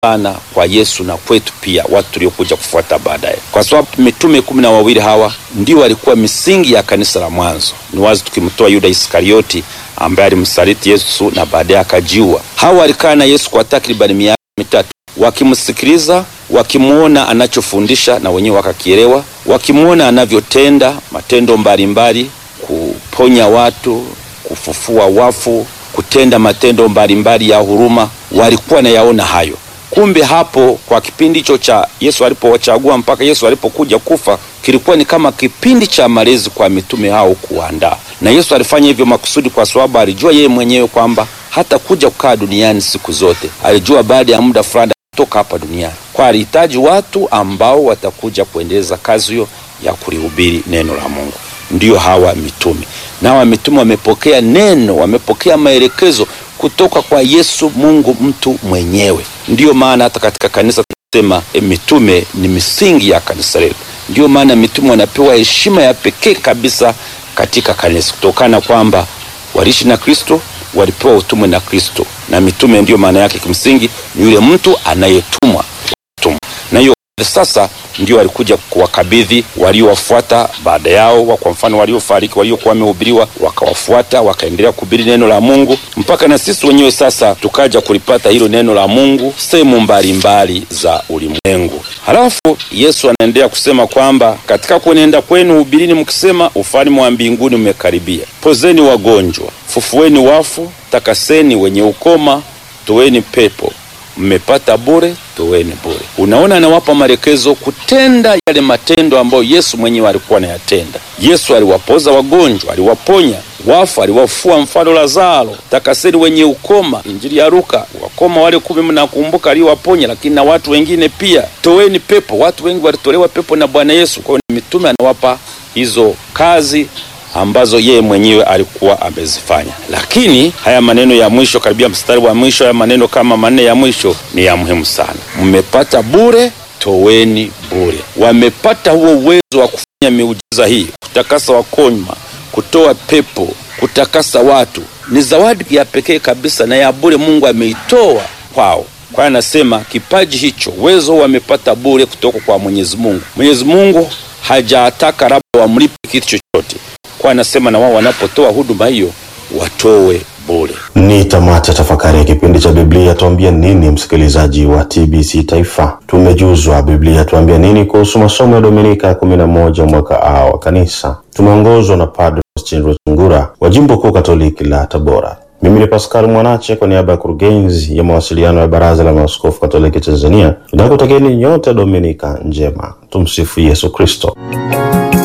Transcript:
sana kwa Yesu na kwetu pia watu tuliokuja kufuata baadaye, kwa sababu mitume kumi na wawili hawa ndio walikuwa misingi ya kanisa la mwanzo. Ni wazi tukimtoa Yuda Iskarioti ambaye alimsaliti Yesu na baadaye akajiua. Hawa walikaa na Yesu kwa takribani miaka mitatu wakimsikiliza, wakimwona anachofundisha na wenyewe wakakielewa, wakimwona anavyotenda matendo mbalimbali, kuponya watu, kufufua wafu, kutenda matendo mbalimbali ya huruma, walikuwa nayaona hayo. Kumbe hapo kwa kipindi hicho cha Yesu alipowachagua mpaka Yesu alipokuja kufa, kilikuwa ni kama kipindi cha malezi kwa mitume hao kuandaa, na Yesu alifanya hivyo makusudi, kwa sababu alijua yeye mwenyewe kwamba hata kuja kukaa duniani siku zote. Alijua baada ya muda fulani kutoka hapa duniani, kwa alihitaji watu ambao watakuja kuendeleza kazi hiyo ya kulihubiri neno la Mungu. Ndiyo hawa mitume, na hawa mitume wamepokea neno, wamepokea maelekezo kutoka kwa Yesu Mungu mtu mwenyewe. Ndiyo maana hata katika kanisa tunasema e, mitume ni misingi ya kanisa letu. Ndiyo maana mitume wanapewa heshima ya pekee kabisa katika kanisa kutokana kwamba waliishi na Kristo, walipewa utume na Kristo, na mitume ndiyo maana yake kimsingi ni yule mtu anayetumwa tumwa. Na hiyo sasa ndio walikuja kuwakabidhi waliowafuata baada yao, kwa mfano waliofariki, waliokuwa wamehubiriwa, wakawafuata wakaendelea kuhubiri neno la Mungu mpaka na sisi wenyewe sasa tukaja kulipata hilo neno la Mungu sehemu mbalimbali za ulimwengu. Halafu Yesu anaendelea kusema kwamba katika kuenenda kwenu hubirini mkisema, ufalme wa mbinguni umekaribia. Pozeni wagonjwa, fufueni wafu, takaseni wenye ukoma, toeni pepo mmepata bure, toweni bure. Unaona, anawapa maelekezo kutenda yale matendo ambayo Yesu mwenyewe alikuwa anayatenda. Yesu aliwapoza wagonjwa, aliwaponya wafu, aliwafua mfano Lazaro. Takaseni wenye ukoma, Injili ya Luka. Wakoma wale kumi mnakumbuka, aliwaponya, lakini na watu wengine pia. Toweni pepo, watu wengi walitolewa pepo na Bwana Yesu. Kwa hiyo mitume anawapa hizo kazi ambazo yeye mwenyewe alikuwa amezifanya. Lakini haya maneno ya mwisho, karibia mstari wa mwisho, haya maneno kama manne ya mwisho ni ya muhimu sana. Mmepata bure, toweni bure. Wamepata huo uwezo wa kufanya miujiza hii, kutakasa wakonywa, kutoa pepo, kutakasa watu. Ni zawadi ya pekee kabisa na ya bure, Mungu ameitoa kwao. Kwa anasema kipaji hicho, uwezo wamepata bure kutoka kwa Mwenyezi Mungu. Mwenyezi Mungu hajataka labda wamlipe kitu chochote kwa anasema na wao wanapotoa huduma hiyo watoe bure. Ni tamati ya tafakari ya kipindi cha Biblia tuambia nini, msikilizaji wa TBC Taifa. Tumejuzwa Biblia tuambia nini kuhusu masomo ya Dominika ya kumi na moja mwaka A wa kanisa. Tumeongozwa na Padre Austin Rutungura wa jimbo kuu Katoliki la Tabora. Mimi ni Pascal Mwanache kwa niaba ya kurugenzi ya mawasiliano ya Baraza la Maaskofu Katoliki Tanzania, nakutakieni nyote Dominika njema. Tumsifu Yesu Kristo.